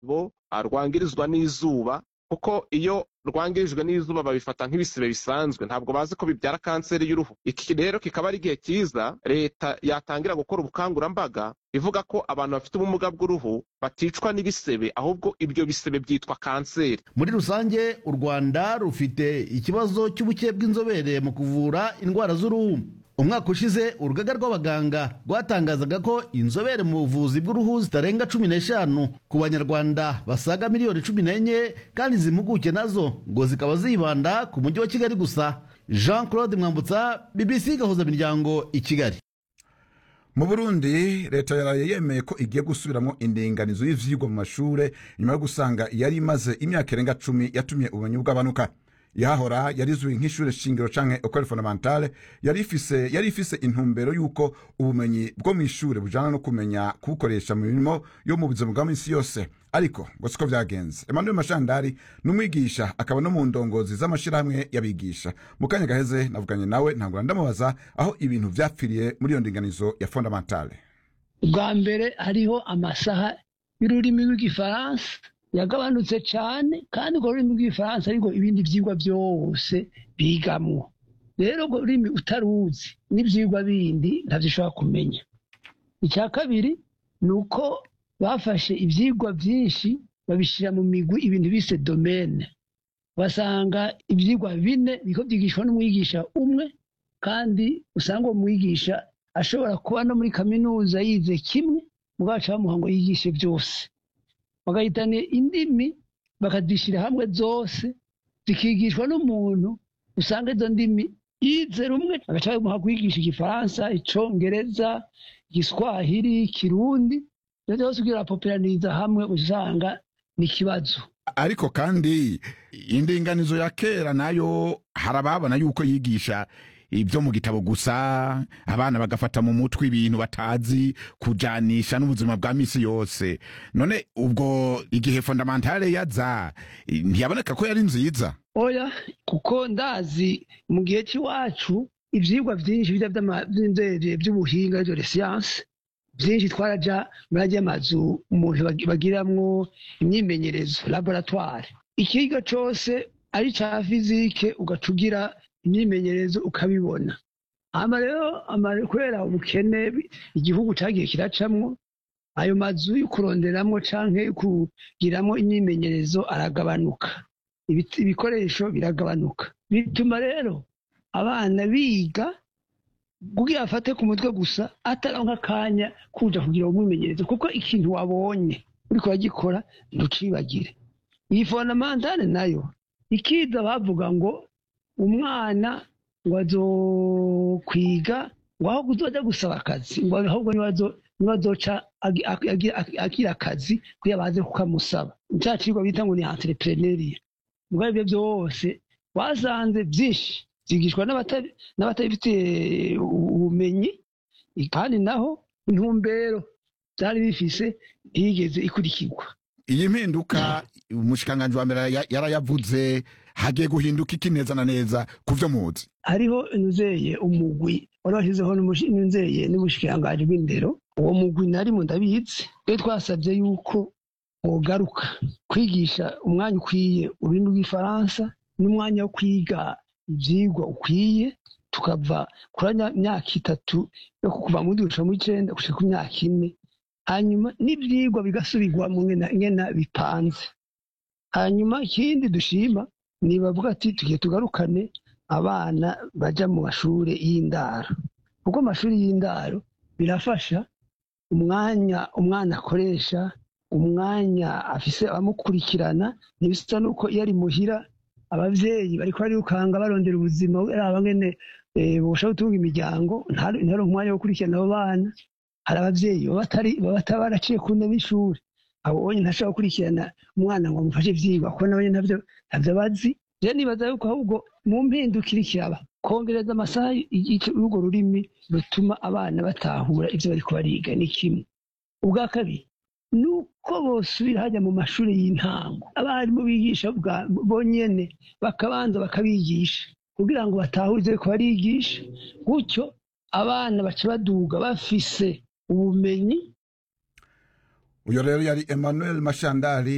bo rwangirizwa n'izuba kuko iyo rwangirijwe n'izuba babifata nk'ibisebe bisanzwe ntabwo bazi ko bibyara kanseri y'uruhu iki rero kikaba ari igihe cyiza leta yatangira gukora ubukangurambaga ivuga ko abantu bafite ubumuga bw'uruhu baticwa n'ibisebe ahubwo ibyo bisebe byitwa kanseri muri rusange u rwanda rufite ikibazo cy'ubuke bw'inzobere mu kuvura indwara z'uruhu umwaka ushize urugaga rw'abaganga rwatangazaga ko inzobere mu buvuzi bw'uruhu zitarenga cumi n'eshanu ku banyarwanda basaga miliyoni cumi n'enye kandi izi mpuguke nazo ngo zikaba zibanda ku mujyi wa kigali gusa jean claude mwambutsa bbc gahuza imiryango i kigali mu burundi leta yaraye yemeye ko igiye gusubiramo indinganizo y'ivyigwa mu mashure nyuma yo gusanga yari imaze imyaka irenga cumi yatumye ubumenyi bw'abanuka yahora yarizwi nk'ishure shingiro canke ecole fondamentale yari ifise yari ifise intumbero y'uko ubumenyi bwo mw'ishure bujana no kumenya kubukoresha mu mirimo yo mu buzima bwa minsi yose ariko ngo siko vyagenze emmanuel mashandari ni umwigisha akaba no mu ndongozi z'amashirahamwe y'abigisha mu kanya gaheze navuganye nawe ntangura ndamubaza aho ibintu vyapfiriye muri iyo ndinganizo ya fondamentale bwa mbere hariho amasaha y'ururimi rw'igifaransa yagabanutse cyane kandi urwo rurimi rw'igifaransa ariko ibindi byigwa byose bigamwo rero urwo rurimi utaruzi n'ibyigwa bindi ntabyo ushobora kumenya icya kabiri ni uko bafashe ibyigwa byinshi babishyira mu migwi ibintu bise domene basanga ibyigwa bine biko byigishwa n'umwigisha umwe kandi usanga uwo mwigisha ashobora kuba no muri kaminuza yize kimwe mubwacu bamuha ngo yigishe byose bagahitana indimi bakazishyira hamwe zose zikigishwa n'umuntu usanga izo ndimi yize rumwe agaca bamuha kwigisha igifaransa icongereza igiswahili ikirundi ibyo byose ugira poperaniriza hamwe usanga ni ikibazo ariko kandi indinganizo ya kera nayo hari ababona yuko yigisha ibyo mu gitabo gusa abana bagafata mu mutwe ibintu batazi kujanisha n'ubuzima bwa misi yose none ubwo igihe fondamentale yaza ntiyaboneka ko yari nziza oya kuko ndazi mu gihe cy'iwacu ibyigwa byinshi bijya by'inzego by'ubuhinga aribyo siyanse byinshi twaraja muri ajya amazu umuntu bagiramwo imyimenyerezo laboratware ikiga cyose ari cya fizike ugaca ugira imyimenyerezo ukabibona hama rero kubera ubukene igihugu cyagiye kiracamwo ayo mazu yo kuronderamwo canke kugiramwo imyimenyerezo aragabanuka ibikoresho biragabanuka bituma rero abana biga kugira afate ku mutwe gusa ataronka akanya kuja kugira umwimenyerezo kuko ikintu wabonye uriko uragikora ntucibagire iyi fondamentale nayo ikiza bavuga ngo umwana ngo azokwiga ngo aho kuzoja gusaba akazi ngo ahubwo niwe azoca agira akazi kugira baze kukamusaba ca cigwa bita ngo ni entrepreneuria mugabo ibyo byose wasanze byinshi byigishwa n'abatabifitiye ubumenyi kandi naho intumbero byari bifise ntiyigeze ikurikirwa iyi mpinduka umushikiranganji wa mbere yarayavuze hagiye guhinduka iki neza na neza ku byo muzi hariho inzeye umugwi wari washyizeho n'inzeye n'ubushikiranganji bw'indero uwo mugwi nari mu ndabizi iyo twasabye yuko wogaruka kwigisha umwanya ukwiye ururimi rw'ifaransa n'umwanya wo kwiga ibyigwa ukwiye tukava kuri myaka itatu yo kuva mu dusha mu icenda gushika ku myaka ine hanyuma n'ibyigwa bigasubirwa mu ngena bipanze hanyuma ikindi dushima ni bavuga ati tugiye tugarukane abana baja mu mashuri y'indaro kuko amashuri y'indaro birafasha umwanya umwana akoresha umwanya afise abamukurikirana ntibisa nuko iyo ari muhira abavyeyi bariko barirukanga barondera ubuzima araba ngene boshobora gutunga imiryango ntaronke umwanya wo gukurikirana abo bana hari abavyeyi baba bataba baraciye ku ntebe y'ishuri abonye ntashobora gukurikirana umwana ngo amufashe ivyigwa kuko nawe navyo ntavyo bazi rero nibaza yuko ahubwo mu mpindukire ikiraba kongereza amasaha y'urwo rurimi rutuma abana batahura ivyo bariko bariga ni kimwe ubwa kabiri ni uko bosubira hajya mu mashuri y'intango abarimu bigisha bonyene bakabanza bakabigisha kugira ngo batahure ivyo bariko barigisha gutyo abana baca baduga bafise ubumenyi uyo rero yari emmanuel mashandari